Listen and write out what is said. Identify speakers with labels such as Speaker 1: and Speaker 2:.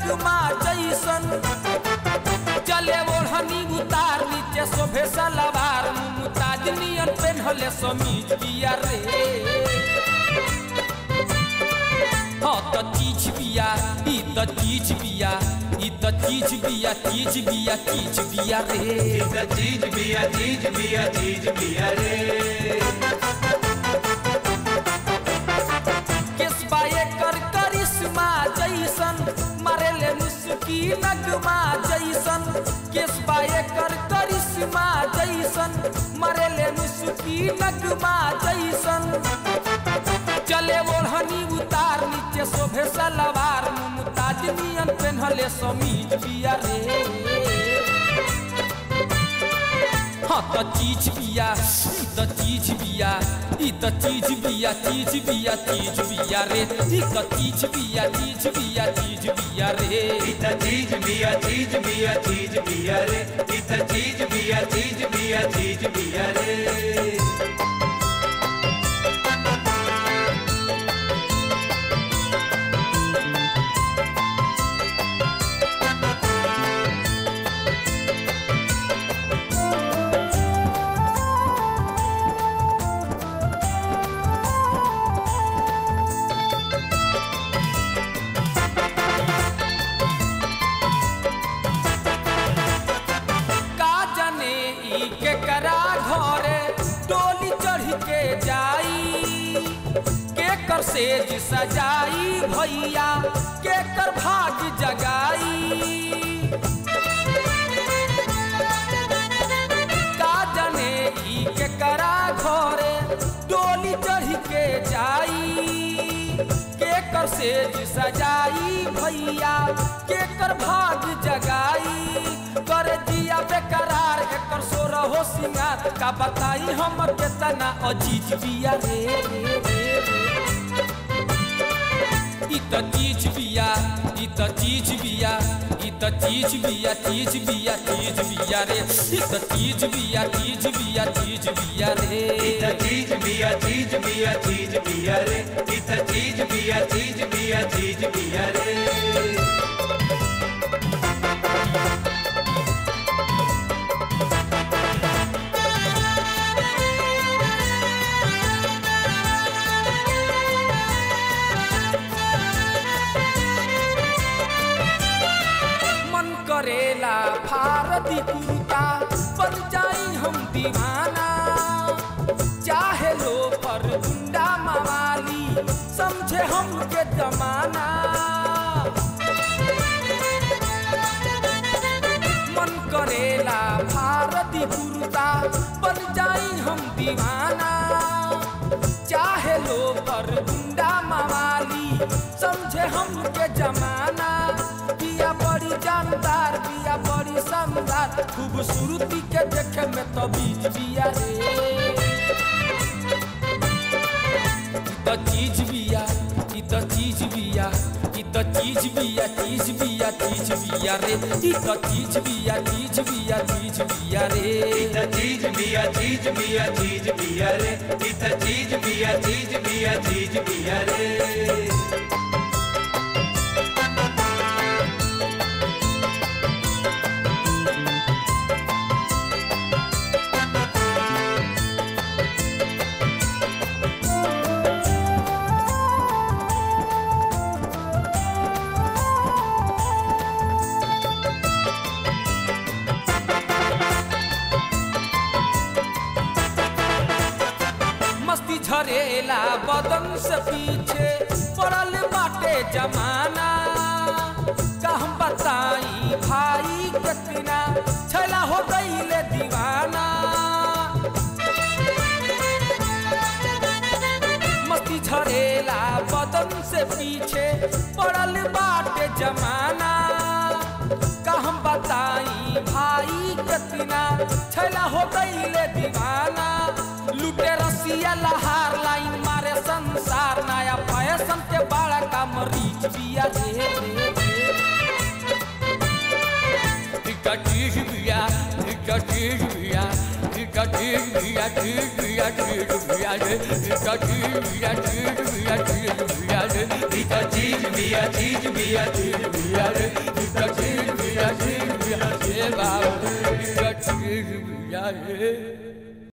Speaker 1: नगमा जैसन चले ओढ़नी उतार नीचे शोभे सलवार मुमताज नियन पेन्हले समीज बिया रे हाँ त चीज बिया ई त चीज बिया ई त चीज बिया चीज बिया चीज बिया रे
Speaker 2: इधर चीज बिया चीज बिया चीज बिया रे
Speaker 1: केसबा एकर करिश्मा जैसन मारेले मुस्की नगमा जैसन केसबा एकर करिश्मा जैसन मारेले मुस्की नगमा जैसन चले ओढ़नी उतार नीचे शोभे सलवार मुमताज नियन पेन्हले समीज बिया रे हाँ त चीज बिया ई त चीज बिया ई त चीज बिया चीज बिया चीज बिया रे ई त चीज बिया चीज बिया चीज बिया रे
Speaker 2: इधर चीज बिया चीज बिया चीज बिया रे इधर चीज बिया चीज बिया चीज बिया रे
Speaker 1: का जाने ई के करा घरे डोली चढ़ के जाई के कर सेज सजाई भैया के कर भाग जगाई का जाने ई के करा घरे डोली चढ़ के जाई के कर सेज सजाई भैया के कर भाग जगाई कर जिया बेकरार एकर सोर हो सिंगार का बताई हमर केतना अजीज बिया रे रे रे रे ई त चीज बिया ई त चीज बिया ई त चीज बिया चीज बिया चीज बिया रे ई त चीज बिया चीज बिया चीज बिया रे
Speaker 2: इधर चीज बिया चीज बिया चीज बिया रे इधर चीज बिया चीज बिया चीज बिया रे
Speaker 1: मन करेला भारती कुर्ता बन जाई हम दीवाना चाहे लो पर गुंडा मवाली समझे हमके जमाना मन करेला भारती कुर्ता बन जाई हम दीवाना चाहे लो पर गुंडा मवाली समझे हमके जमाना बिया बड़ी जानदार बिया बड़ी शानदार खूबसूरती के देखे में तो बीज बिया रे ई त चीज बिया ई त चीज बिया ई त चीज बिया चीज बिया चीज बिया रे ई त चीज बिया चीज बिया चीज बिया रे
Speaker 2: इधर चीज बिया चीज बिया चीज बिया रे इधर चीज बिया चीज बिया चीज बिया रे
Speaker 1: मस्ती झरेला बदन से पीछे पड़ल बाटे जमाना का हम बताई भाई कितना छला हो गईले दीवाना मस्ती झरेला बदन से पीछे पड़ल बाटे जमाना का हम बताई भाई कितना छला हो गईले दीवाना लुटे रसिया लहार लाइन मारे संसार नया फैशन के बड़ा का मरीच बिया रे रे रे इका चीज बिया इका चीज बिया इका चीज बिया चीज बिया चीज बिया रे इका चीज बिया चीज बिया चीज बिया रे
Speaker 2: इधर चीज बिया चीज बिया चीज बिया रे
Speaker 1: ई त चीज बिया चीज बिया ए बाबू ई त चीज बिया रे